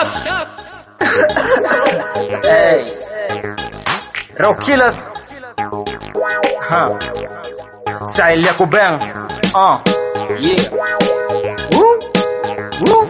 Hey. Rock Killers. Ha. Style ya kubang. Uh. Yeah. Woo. Woo.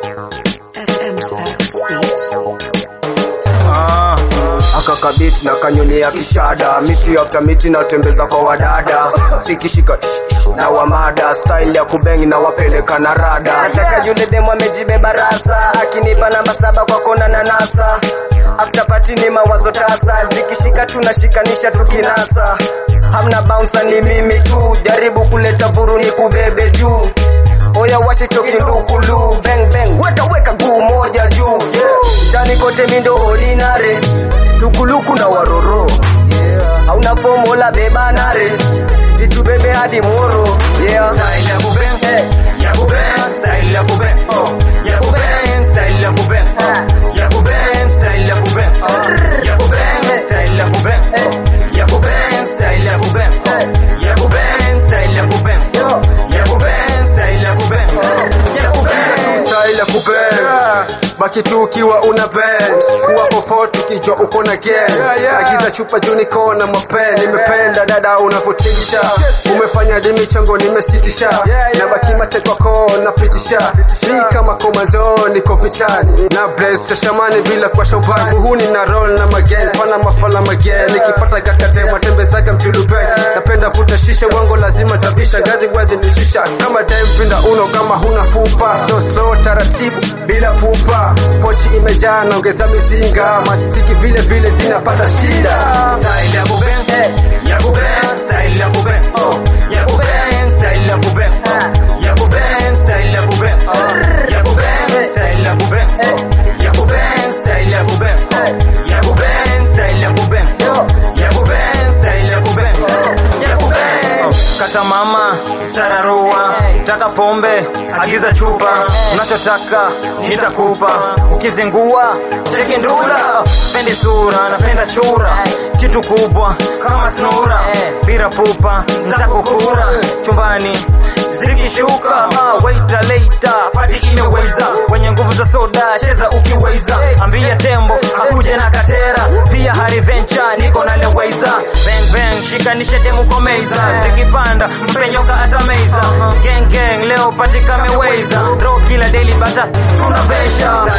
Ah. akakabiti na kanyolea kishada miti after miti natembeza kwa wadada sikishika na wamada style ya kubengi na wapeleka na rada nataka yule demu amejibeba rasa akinipa namba saba kwa kona na nasa after party ni mawazo tasa zikishika tunashikanisha tukinasa hamna bouncer ni mimi tu jaribu kuleta vuru ni kubebe juu oya washe chokindukulu bang bang weka weka guu moja juu yeah. tani kote mindo ordinary lukuluku na waroro yeah. hauna fomola beba nare zitubebe hadi moro yeah. Style ya kubang. Ya kubang. Style ya kubang. Oh. Ya kubang. Style ya kubang. Oh. Ya kubang. Style ya kubang. Oh. Ya kubang. Style ya kubang. Oh. Ya kubang. Style ya kubang. Oh. Ya kubang. Style ya kubang. Oh. Ya kubang. Style ya kubang. Oh. Ya kubang. style ya kubend baki tu ukiwa una bend kuwa pofo tukijua uko na gen agiza chupa juu niko na mapen nimependa dada unavyotisha umefanya dimi chango nimesitisha na baki matekwako napitisha hii kama komando niko vitani na blaze shashamani bila kwa shobani muhuni na roll na magen pana mafala magen nikipata gakate matembezaga mchulube napenda vuta shisha wango lazima tabisha gazi wazi nishisha kama dempinda uno kama huna fupa slow slow taratibu bila pupa pochi imejaa naongeza mizinga mastiki vile vile zinapata shida Style ya kubang. Ya kubang. Style ya kubang. Oh. Ya kubang. Style ya kubang. Oh. Ya kubang. Style ya kubang. Oh. Ya kubang. Style ya kubang. Oh. Ya kubang. Style ya kubang. Oh. Ya kubang. Style ya kubang. Oh. Ya kubang. Style ya kubang. Oh. Ya kubang. Kata mama, tararua, taka pombe, agiza chupa, unachotaka nitakupa, ukizingua cheki ndula, pendi sura, napenda chura, kitu kubwa kama snura, bila pupa, nitakukura chumbani zikishuka, ah, waita later, pati imeweza, wenye nguvu za soda, cheza ukiweza, ambia tembo akuje na katera, pia hari venture, niko na leweza, bang bang, shikanishe demu komeza, zikipanda mpenyoka atameza, gang gang, leo pati kameweza, draw kila daily bata tunavesha,